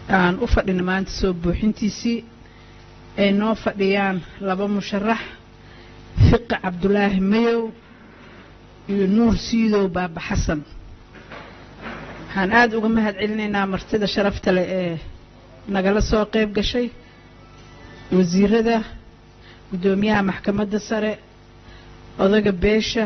aan u fadhina maanta soo buuxintiisii ay noo fadhiyaan laba musharax fiqi cabdulaahi mayow iyo nuur siidow baaba xasan waxaan aada uga mahad celinaynaa martida sharafta leh ee nagala soo qayb gashay wasiirada guddoomiyaha maxkamadda sare odaga beesha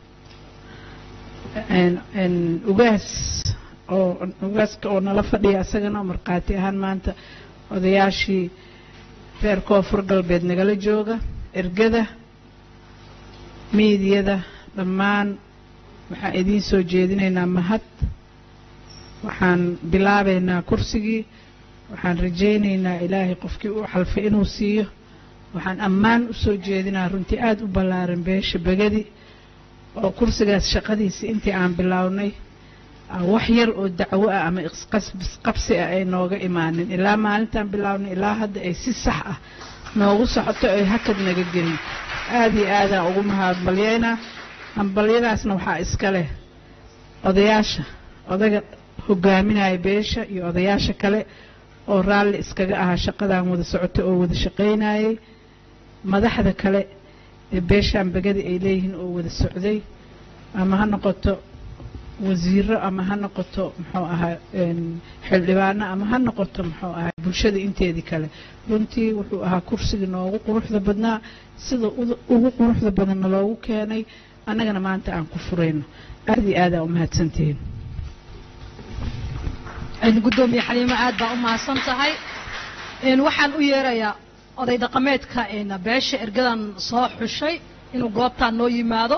ugaas oo ugaaska oo nala fadhiya isagana oo markhaati ahaan maanta odayaashii reer koonfur galbeed nagala jooga ergada miidiyada dhammaan waxaan idiin soo jeedinaynaa mahad waxaan bilaabaynaa kursigii waxaan rajaynaynaa ilaahay qofkii u xalfay inuu siiyo waxaan ammaan u soo jeedinaa runtii aada u ballaaran beesha begadi oo kursigaas shaqadiisa intii aan bilownay wax yar oo dacwo ah ama isqabsi ah ay nooga imaanin ilaa maalintaan bilownay ilaa hadda ay si sax ah noogu socoto ay hakad naga gelin aada iyo aadaan ugu mahadbalyaynaa hambalyadaasna waxaa iska leh odayaasha odaga hogaaminaya beesha iyo odayaasha kale oo raalli iskaga ahaa shaqadan wada socoto oo wada shaqaynayay madaxda kale ee beeshaan begada ay leeyihiin oo wada socday ama ha noqoto wasiiro ama ha noqoto muxuu ahaa xildhibaano ama ha noqoto muxuu ahaa bulshada inteedii kale runtii wuxuu ahaa kursiga noogu quruxda badnaa sida ugu quruxda badanna loogu keenay annagana maanta aan ku furayno aada iyo aada aa u mahadsantihiin gudoomiye xaliimo aad baa u mahadsan tahay waxaan u yeerayaa oday dhaqameedka beesha ergadan soo xushay inuu goobtaan noo yimaado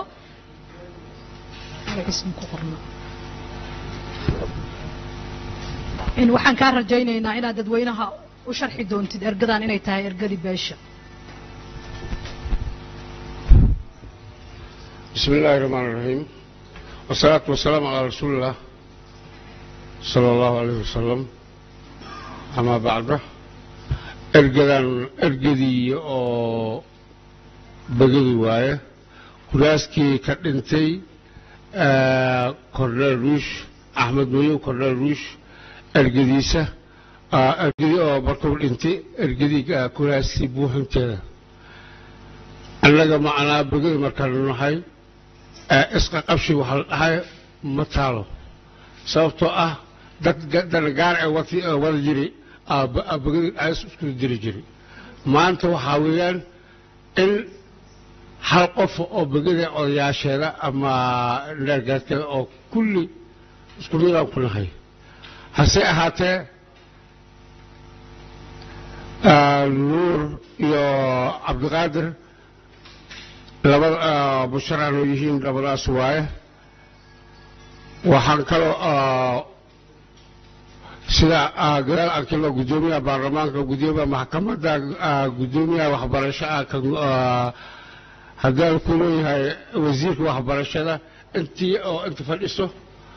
waxaan kaa rajaynaynaa inaad dadweynaha u sharxi doontid ergadan inay tahay ergadii beesha بسم الله الرحمن الرحيم والصلاة والسلام على رسول الله صلى الله عليه وسلم أما بعد ergadan ergadii oo begadi waaye kuraaskii ka dhintay korneel ruush axmed mayow korneel ruush ergadiisa ergadii oo markuu dhintay ergadii kuraaskii buuxinteeda annaga macnaa begadi markaanu nahay isqa qabshi waxaa la dhahay ma taalo sababtoo ah dad danagaar ee wada jiri begadi as isku diri jiray maanta waxaa weeyaan in hal qof oo begada odayaasheeda ama neergaadkeeda oo kulli isku midaan ku nahay hase ahaatee nuur iyo cabdiqaadir labada musharaxnu yihiin labadaas waaye waxaan kaloo sida gadaal arkilo guddoomiyaha baarlamaanka guddoomiyaha maxkamadda guddoomiyaha waxbarashaa haddaan ku leeyahay wasiirka waxbarashada intii oo inta fadhiso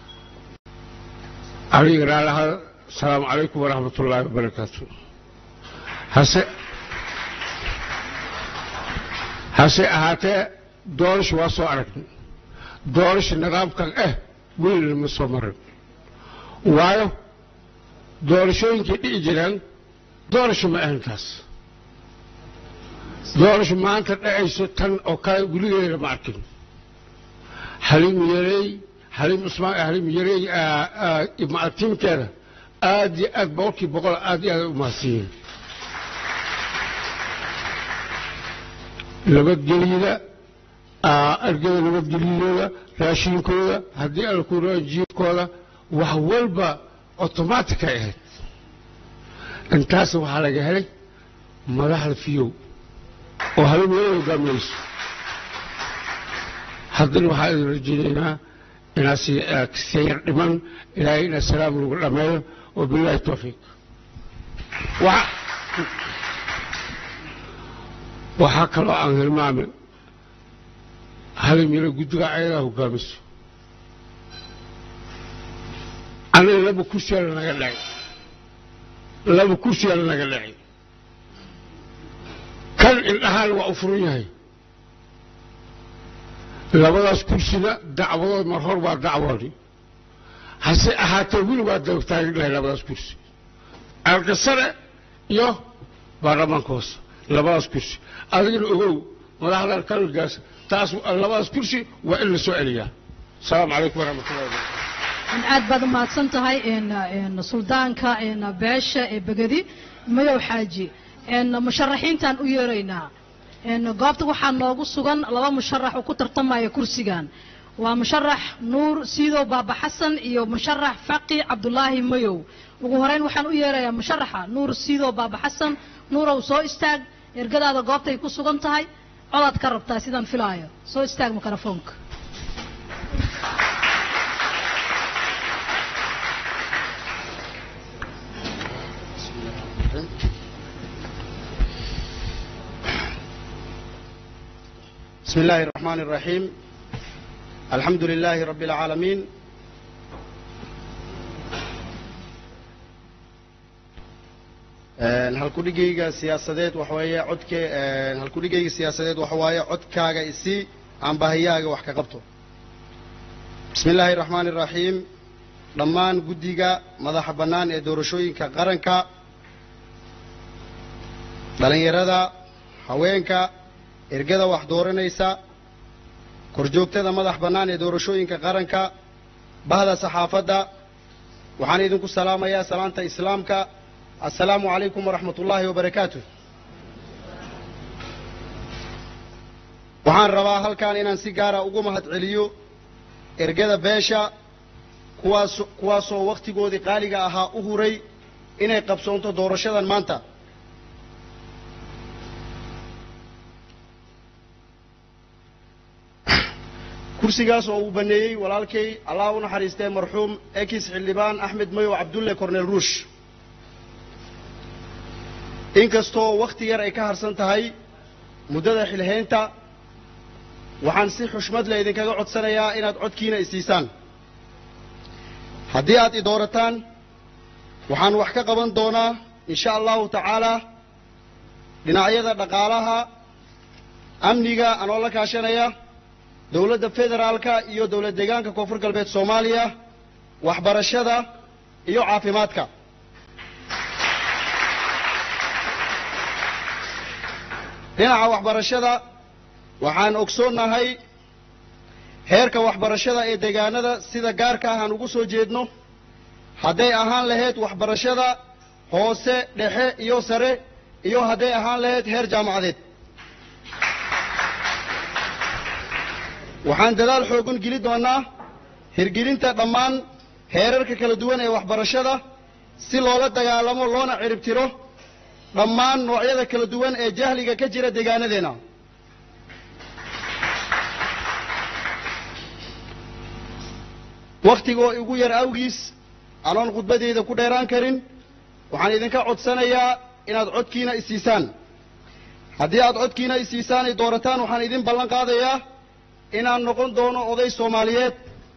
aniga raalaha asalaamu calaykum waraxmat ullaahi wabarakaatu hase hase ahaatee doorasha waa soo aragnay doorasha nidaamkan eh welina ma soo marin waayo doorashooyinkay dhici jiraan doorasho ma ahan taas doorasho maanta dhacayso tan oo kale weligeeda ma arkin xaliim yareey xaliim cusmaan xaliim yareey tiimkeeda aad iyo aad boqolkii boqol aad iyo aad u mahadsiiyeen nabadgelyada argada nabadgelyadooda raashiinkooda haddii alkuraa jiirkooda wax walba automatic ay ahayd intaas waxaa laga helay madaxda fiyow oo habeenwada hogaaminayso haddana waxaa idin rajaynaynaa inaad si yar dhiman ilaahay ina salaam lagu dhammeeyo wabilaahi towfiiq waxaa kaloo aan hilmaamay halimiro guddiga ayadaa hogaamiso aniga laba kursiyaala naga dhacay laba kursiyaala naga dhacay kan indhahaan waa u furan yahay labadaas kursina dacwadood mar hor waa dacwoodi hase ahaatee weli waa dabagtaagan dhahay labadaas kursi aalka sare iyo baarlamaanka hoose labadaas kursi adigana ogow madaxdan kalgaas taas labadaas kursi waa in la soo celiyaa asalaamu calaykum waraxmatullahi wabarakatu aad baad umahadsan tahay suldaanka beesha ee begedi madow xaaji musharaxiintaan u yeeraynaa goobta waxaa noogu sugan laba musharax oo ku tartamaya kursigan waa musharax nuur siidow baaba xasan iyo musharax faqi cabdulaahi mayow ugu horeyn waxaan u yeerayaa musharaxa nuur siidow baaba xasan nuurow soo istaag ergadaada goobtay ku sugan tahay codaad ka rabtaa sidaan filaayo soo istaag mikrofoonka بسم الله الرحمن الرحيم الحمد لله رب العالمين halkudhigayga siyaasadeed waxa weeye codke halkudhigayga siyaasadeed waxa waaye codkaaga isii aan bahiyaaga wax ka qabto bismi illaahi raxmaani raxiim dhammaan guddiga madaxa bannaan ee doorashooyinka qaranka dhallinyarada haweenka ergada wax dooranaysa korjoogtada madax bannaan ee doorashooyinka qaranka bahda saxaafadda waxaan idinku salaamayaa salaanta islaamka assalaamu calaykum waraxmat ullaahi wabarakaatu waxaan rabaa halkan inaan si gaara ugu mahad celiyo ergada beesha kuwaas kuwaasoo wakhtigoodii qaaliga ahaa u huray inay qabsoonto doorashadan maanta kursigaas oo uu baneeyey walaalkay allah u naxariistee marxuum ekis xildhibaan axmed mayow cabdulle cornel ruush inkastoo wakhti yar ay ka harsan tahay muddada xilhaynta waxaan si xushmad le idinkaga codsanayaa inaad codkiina isiisaan haddii aad i doorataan waxaan wax ka qaban doonaa insha allahu tacaalaa dhinacyada dhaqaalaha amniga anoo la kaashanaya dowladda federaalka iyo dowlad deegaanka koonfur galbeed soomaaliya waxbarashada iyo caafimaadka dhinaca waxbarashada waxaan ogsoonnahay heerka waxbarashada ee deegaanada sida gaarka ah aan ugu soo jeedno hadday ahaan lahayd waxbarashada hoose dhexe iyo sare iyo hadday ahaan lahayd heer jaamacadeed waxaan dadaal xoogan geli doonaa hirgelinta dhammaan heerarka kala duwan ee waxbarashada si loola dagaalamo loona cirib tiro dhammaan noocyada kala duwan ee jahliga ka jira deegaanadeenna wakhtigoo igu yar awgiis anoon khudbadeyda ku dheeraan karin waxaan idinka codsanayaa inaad codkiina isiisaan haddii aad codkiina isiisaan ay doorataan waxaan idin ballan qaadayaa inaan noqon doono oday soomaaliyeed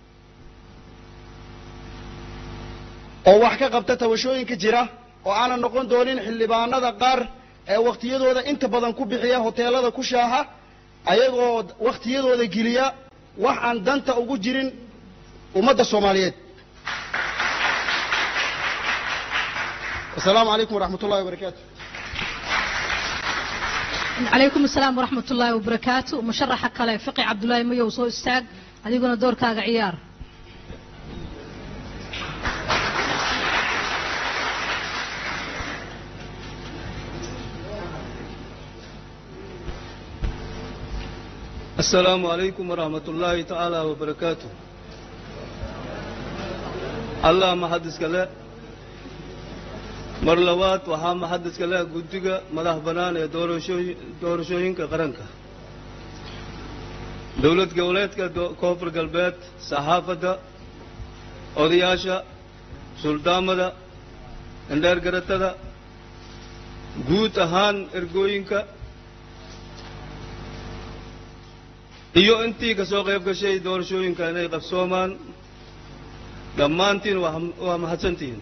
oo wax ka qabta tabashooyinka jira oo aanan noqon doonin xildhibaanada qaar ee wakhtiyadooda inta badan ku bixiya hoteelada ku shaaha ayagoo wakhtiyadooda geliya wax aan danta ugu jirin ummadda soomaaliyeed asalaamu calaykum waraxmat ullahi wabarakaatu calaykum asalaam waraxmat ullaahi wabarakaatu musharaxa kale fiqi cabdulaahi mayow soo istaag adiguna doorkaaga ciyaar السلام عليكم ورحمة الله تعالى وبركاته الله محدث كله mar labaad waxaa maxadiska leh guddiga madax bannaan ee doorashooyinka qaranka dowlad goboleedka koonfur galbeed saxaafadda odayaasha suldaamada indheer garatada guud ahaan ergooyinka iyo intii ka soo qayb gashay doorashooyinka inay qabsoomaan dhammaantiin waa mahadsantihiin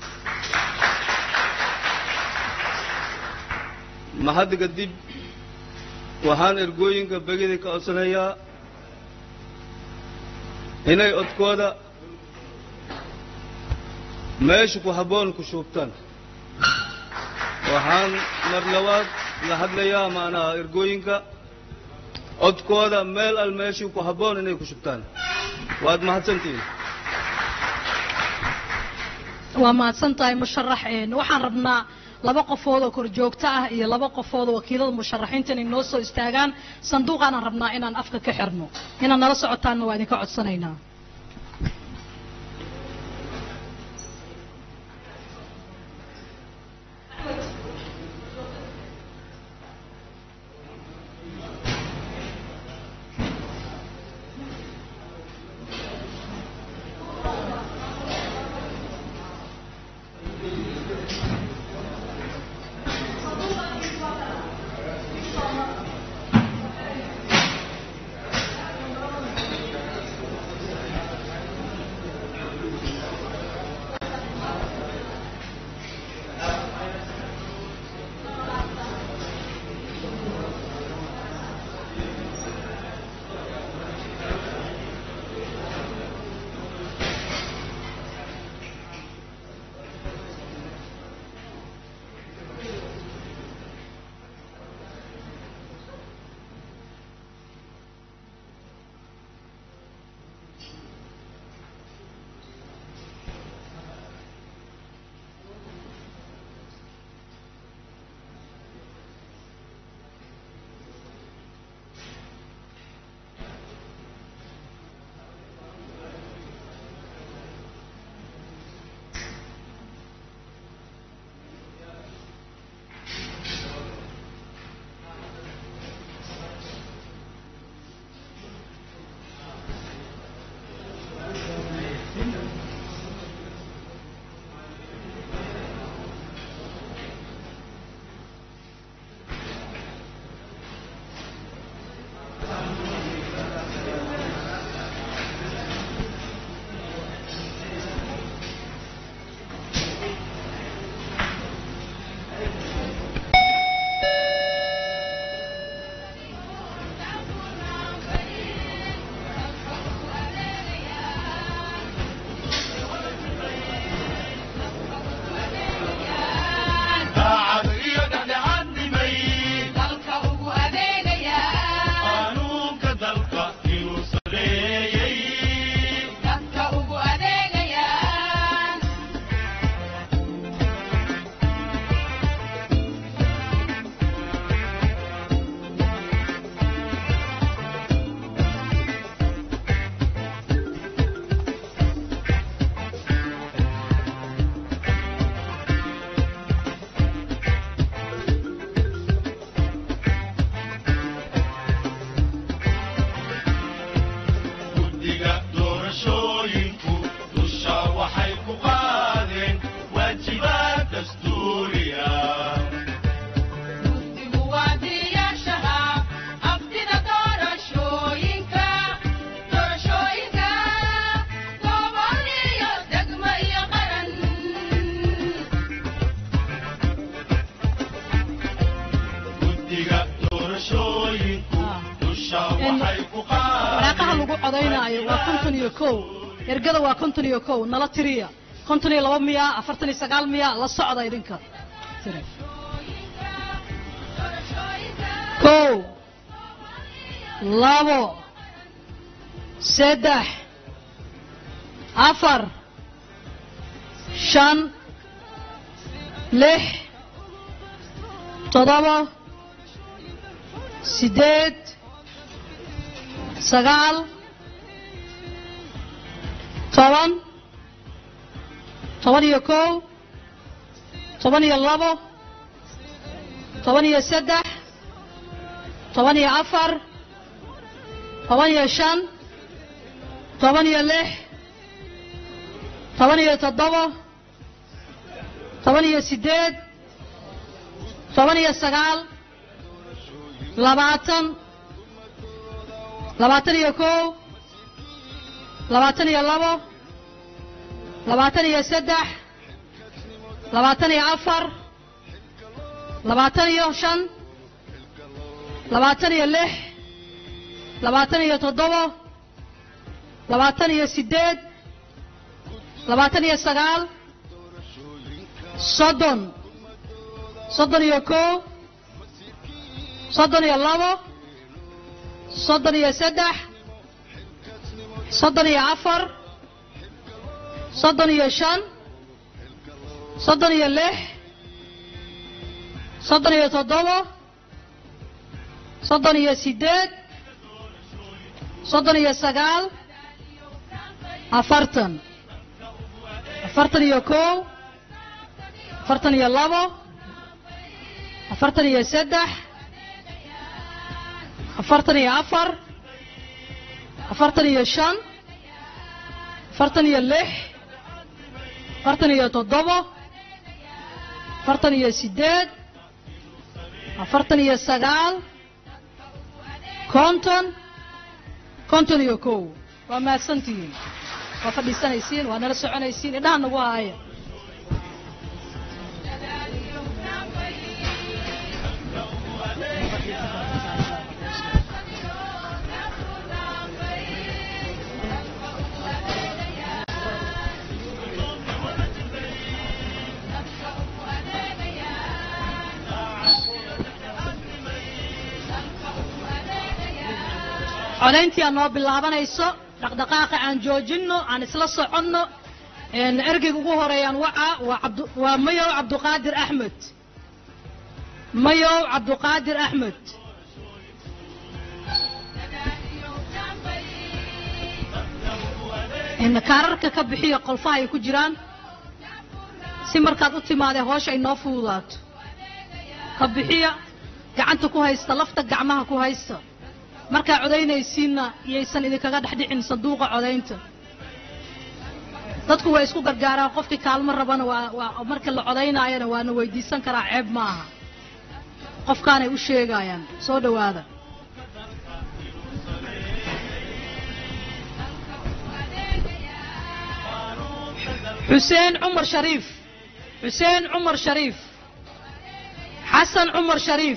mahadda kadib waxaan ergooyinka begida ka codsanayaa inay codkooda meesha ku habboon ku shuubtaan waxaan mar labaad la hadlayaa maanaha ergooyinka codkooda meel al meeshii ku habboon inay ku shubtaan waad mahadsantihiin waa mahadsan tahay musharax een, waxaan rabnaa laba qofood oo korjoogto ah iyo laba qofood oo wakiilada musharaxiinta inay noo soo istaagaan sanduuqaanaan rabnaa inaan afka ka xirno inaad nala socotaanna waa idinka codsanaynaa waraaqaha lagu codaynaayo waa konton iyo kow ergada waa konton iyo kow nala tiriya konton iyo laba miya afartan iyo sagaal miya la socda idinka kow labo saddex afar shan lix toddoba sideed sagaal toban toban iyo kow toban iyo labo toban iyo saddex toban iyo afar toban iyo shan toban iyo lix toban iyo toddoba toban iyo sideed toban iyo sagaal labaatan labaatan iyo kow labaatan iyo labo labaatan iyo saddex labaatan iyo afar labaatan iyo shan labaatan iyo lix labaatan iyo toddoba labaatan iyo sideed labaatan iyo sagaal soddon soddon iyo kow soddon iyo labo soddon iyo saddex soddon iyo afar soddon iyo shan soddon iyo lix soddon iyo toddoba soddon iyo siddeed soddon iyo sagaal afartan afartan iyo kow afartan iyo labo afartan iyo saddex afartan iyo afar afartan iyo shan afartan iyo lix afartan iyo toddoba afartan iyo siddeed afartan iyo sagaal konton konton iyo kow waa mahadsantihiin waa fadhiisanaysiin waa nala soconaysiin indhaha nagu haaya codayntii aan noo bilaabanayso dhaqdhaqaaqa aan joojinno aan isla soconno ergeyga ugu horeeyaan waca waa abd waa mayow cabduqaadir axmed mayow cabduqaadir axmed kaararka ka bixiya qolfaha ay ku jiraan si markaad u timaadee hoosha ay noo fududaato ka bixiya gacanta ku haysta lafta gacmaha ku haysta markaa codaynaysiinna iyaysan idinkaga dhex dhicin sanduuqa codaynta dadku way isku gargaaraan qofkii kaalmo rabana waa waa marka la codaynaayana waana weydiisan karaa ceeb ma aha qofkaanay u sheegayaan soo dhowaada xuseen cumar shariif xuseen cumar shariif xasan cumar shariif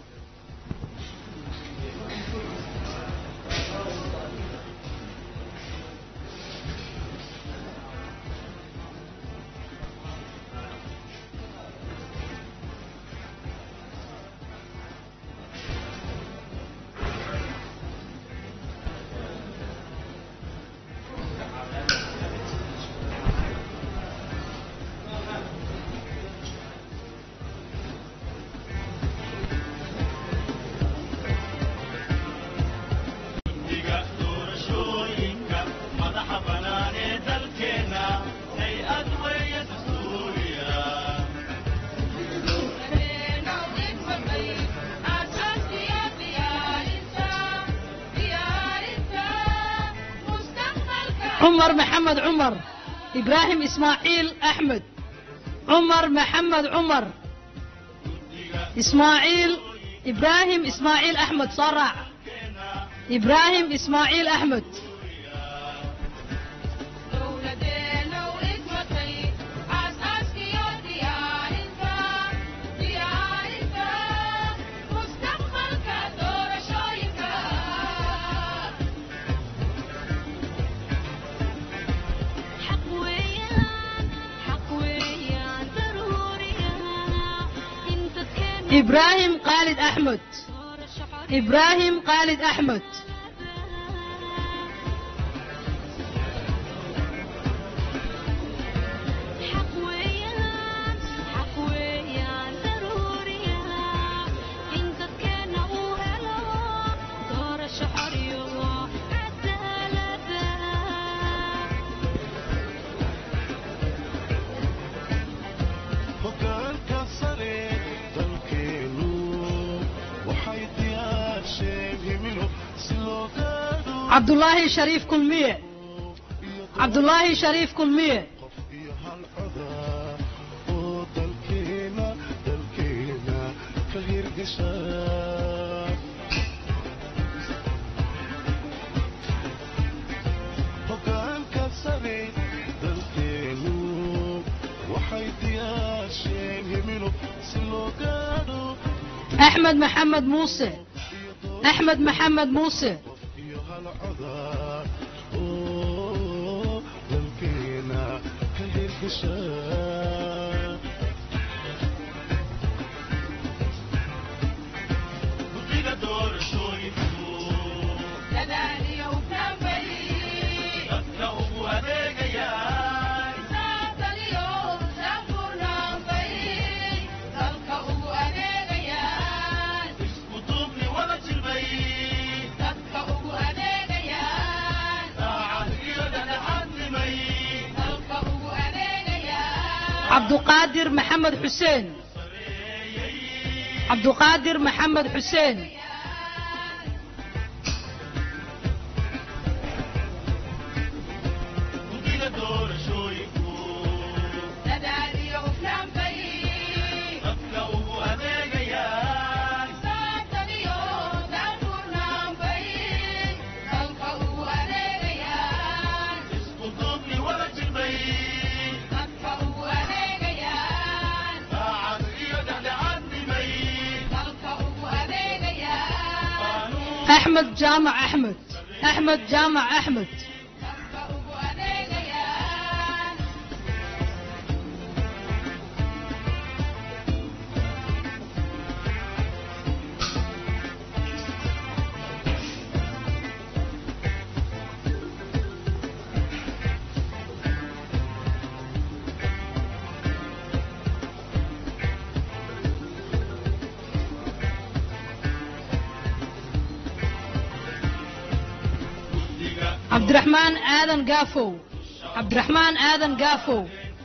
cumar maxamed cumar ibraahim ismaaciil axmed cumar maxamed cumar ismaaciil ibraahim ismaaciil axmed soo raac ibraahim ismaaciil axmed ibraahim khaalid axmed ibraahim khaalid axmed cabdulaahi shariif kulmiye cabdulaahi shariif kulmiye axmed maxamed muuse axmed maxamed muuse cabduqaadir maxamed xuseen cabduqaadir maxamed xuseen axmed jaamac axmed axmed jaamac axmed cabdiraxmaan aadan gaafow cabdiraxmaan aadan gaafow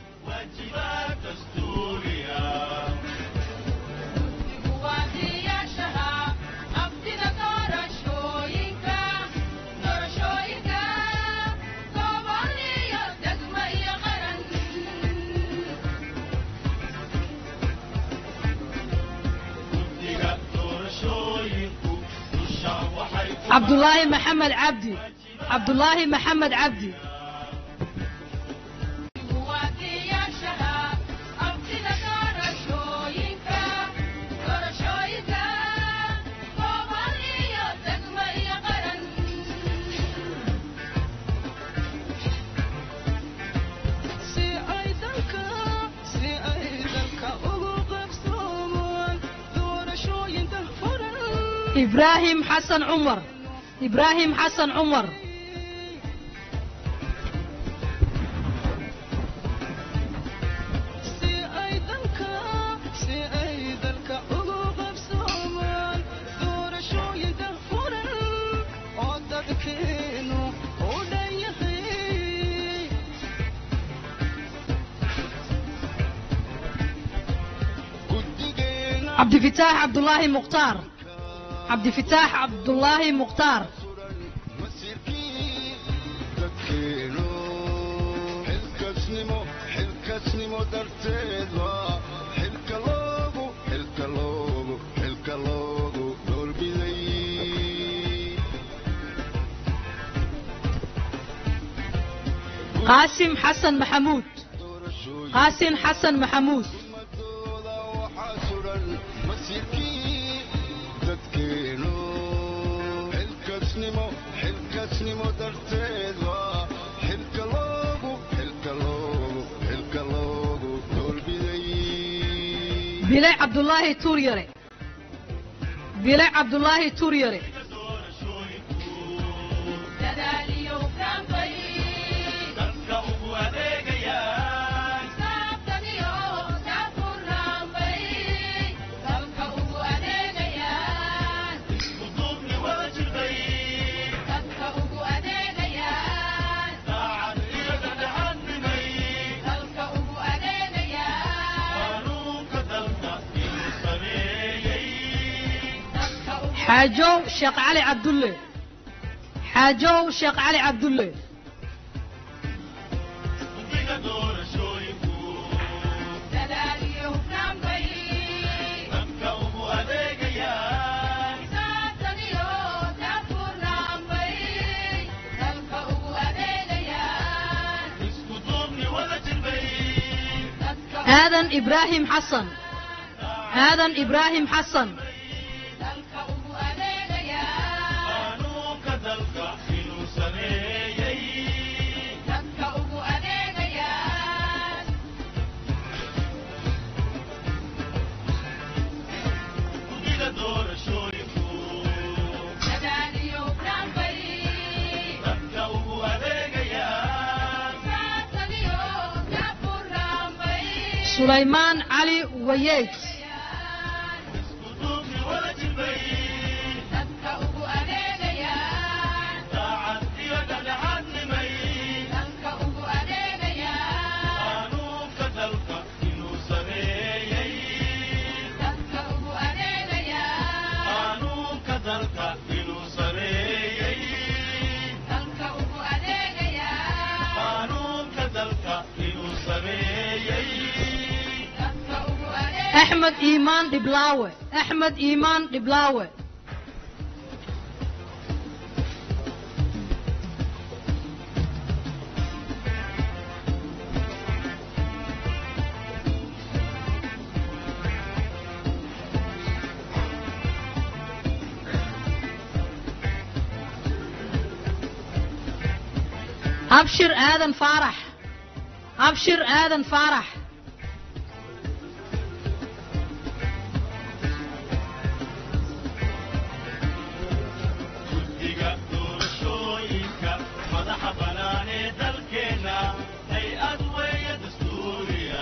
cabdulaahi maxamed cabdi cabdulaahi maxamed cabdi ibraahim xasan cumar ibraahim xasan cumar cabdifitaax cabdulaahi mukhtaar cabdifitaax cabdulaahi mukhtaar xilkasnimo darteed waa xilka loogu xilka loogu xilka loogu doorbiday qaasim xasan maxamuud qaasim xasan maxamuud ummadooda waxaa suran masiirkii dadkeenu xilkasnimo xilkasnimo darteed waa xilka loogu xilka loogu xilka loogu doorbiday bile cabdulaahi tuuryare bile cabdulaahi tuuryare xaajow sheekh cali cabdulle xaajow sheekh cali cabdulle aadan ibraahim xasan aadan ibraahim xasan sulaymaan cali wayeed axmed iimaan dhiblaawe axmed iimaan dhiblaawe abshir aadan faarax abshir aadan faarax guddiga doorashooyinka madaxa bannaan ee dalkeenna hay-ad weeye dastuuriya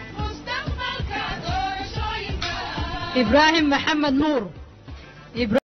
ibraahim maxamed nuur